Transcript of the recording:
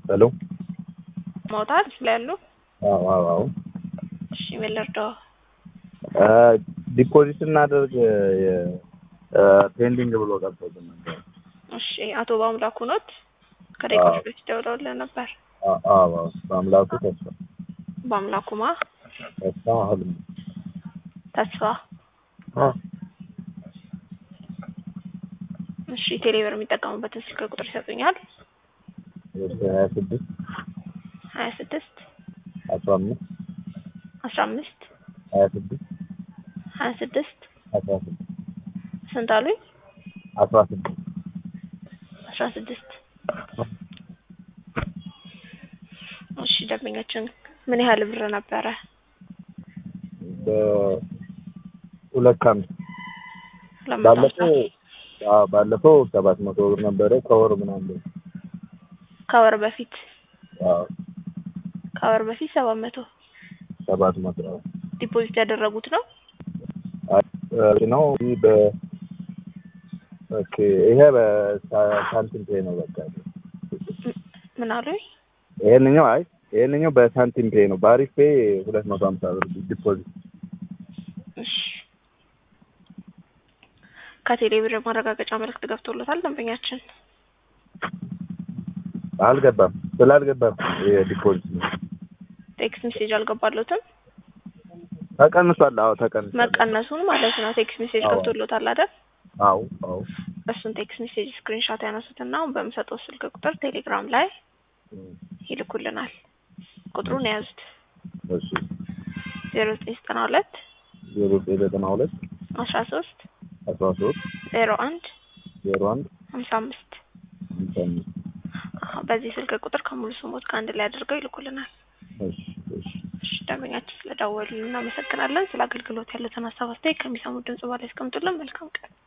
ሄሎ ማውጣት ላይ ያሉ አዎ አዎ አዎ እሺ ምን ልርዳው? ዲፖዚት እናደርግ ፔንዲንግ ብሎ ቀርቶብን ነበር። እሺ አቶ በአምላኩ ኖት ከደቂቃዎች በፊት ደውለውልን ነበር። አ- አዎ አዎ በአምላኩ ተስፋ በአምላኩማ ተስፋ ህልም ተስፋ አዎ እሺ ቴሌብር የሚጠቀሙበትን ስልክ ቁጥር ይሰጡኛል? ሀያ ስድስት ሀያ ስድስት አስራ አምስት አስራ አምስት ሀያ ስድስት ሀያ ስድስት አስራ ስድስት ስንት አሉኝ? አስራ ስድስት አስራ ስድስት እሺ ደንበኛችን ምን ያህል ብር ነበረ? በሁለት ከአምስት ሁለት መቶ አምሳ ባለፈው አዎ ባለፈው ሰባት መቶ ብር ነበረ ከወር ምናምን ከወር በፊት አዎ ከወር በፊት ሰባት መቶ ሰባት መቶ ዲፖዚት ያደረጉት ነው። አይ ነው ይህ በ ኦኬ ይሄ በሳንቲም ፔ ነው በቃ ምን አሉኝ? ይሄንኛው አይ ይሄንኛው በሳንቲም ፔ ነው በአሪፍ ፔ ሁለት መቶ ሀምሳ ብር ዲፖዚት እሺ ከቴሌብር ማረጋገጫ መልእክት ገብቶለታል ደንበኛችን። አልገባም ስላልገባም የዲፖዚት ነው ቴክስት ሜሴጅ አልገባለትም። ተቀንሷል አዎ ተቀንሷል መቀነሱን ማለት ነው። ቴክስት ሜሴጅ አዎ። ገብቶለታል አይደል? አዎ አዎ እሱን ቴክስት ሜሴጅ ስክሪንሾት ያነሱትና አሁን በምሰጠው ስልክ ቁጥር ቴሌግራም ላይ ይልኩልናል። ቁጥሩን የያዙት እሺ ዜሮ ዘጠኝ ዘጠና ሁለት ዜሮ ዘጠኝ ዘጠና ሁለት አስራ ሶስት አስራ ሶስት ዜሮ አንድ ዜሮ አንድ ሀምሳ አምስት ሃምሳ አምስት በዚህ ስልክ ቁጥር ከሙሉ ስሞት ከአንድ ላይ አድርገው ይልኩልናል። እሺ እሺ እሺ ደንበኛችን ስለደወሉ እናመሰግናለን። ስለ አገልግሎት ያሉትን ሀሳብ አስተያየት ከሚሰሙት ድምጽ በላይ ያስቀምጡልን። መልካም ቀን